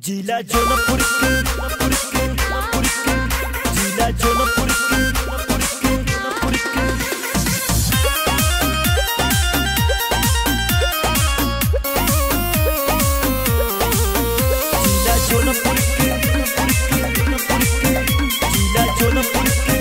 जिला जोनपुर के जिला जोनपुर के जिला जोनपुर के जिला जोनपुर के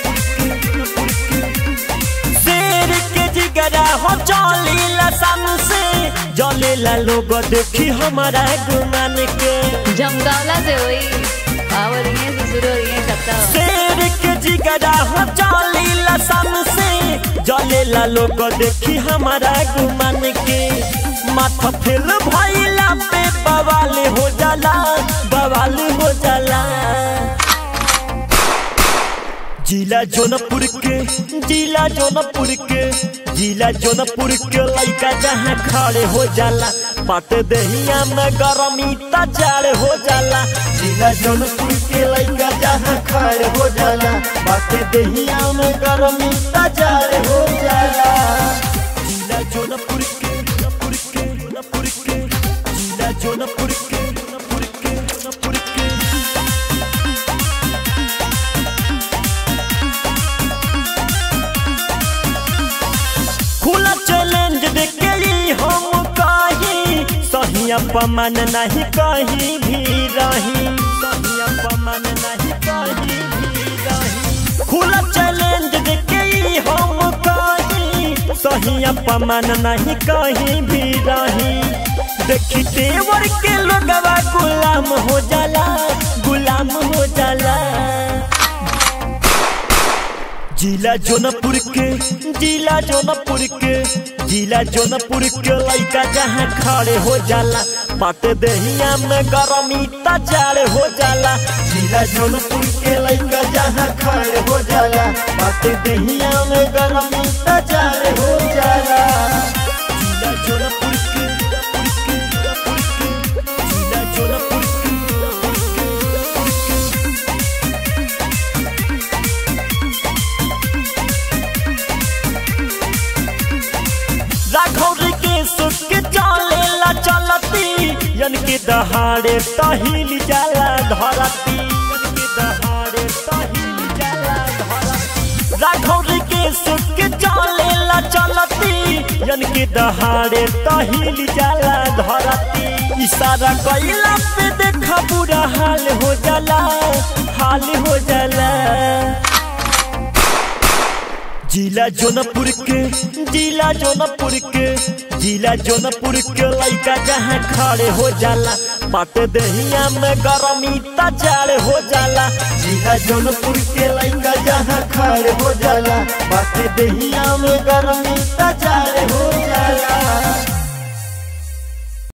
शेर के जिगरा हो चलीला सन से जलेला लोग देखी हमारा गुमान के जमगावला से होई आवर ये से शुरू हो रही है कत्ता शेर के जिगरा हो चलीला सन से जलेला लोग देखी हमारा गुमान के माथा फेल भइला पे बवाल हो जाला बवाल हो जाला जिला जोनपुर के जिला जोनपुर के जिला जोनपुर के लइका जहाँ खड़े हो जाला पाट दहिया में गरमी तजाड़ हो जाला जिला जोनपुर के लइका जहाँ खड़े हो जाला पाट दहिया में गरमी तजाड़ हो जाला जिला जोनपुर के जोनपुर के जोनपुर के जिला जोनपुर के जोनपुर के जोनपुर के खुला चैलेंज देके ही हम कही सही अपमान नहीं कहीं भी रही सही अपमान नहीं कहीं भी रही खुला चैलेंज देके ही हम कही सही अपमान नहीं कहीं भी रही देखी तेवर के लोगवा गुलाम हो जाला गुलाम हो जाला जिला जोनपुर के जिला जोनपुर के जिला जोनपुर के लइका जहाँ खड़े हो जाला पाट दहिया में गरमी तजाड़ हो जाला जिला जोनपुर के लइका जहाँ खड़े हो जाला पाट दहिया में गरमी तजाड़ हो जाला जिला जोनपुर के जोनपुर के जिला जोनपुर के राघौर के सुख के चलेला चलती यन के दहाड़े तहिल जाला धरती यन के दहाड़े तहिल जाला धरती राघौर के सुख के चलेला चलती यन के दहाड़े तहिल जाला धरती इशारा कइला पे देखा बुरा हाल हो जाला हाल हो जाला जिला जोनपुर के जिला जोनपुर के जिला जोनपुर के लइका जहाँ खड़े हो जाला पाट दहिया में गरमी तजाड़ हो जाला जिला जोनपुर के लइका जहाँ खड़े हो जाला पाट दहिया में गरमी तजाड़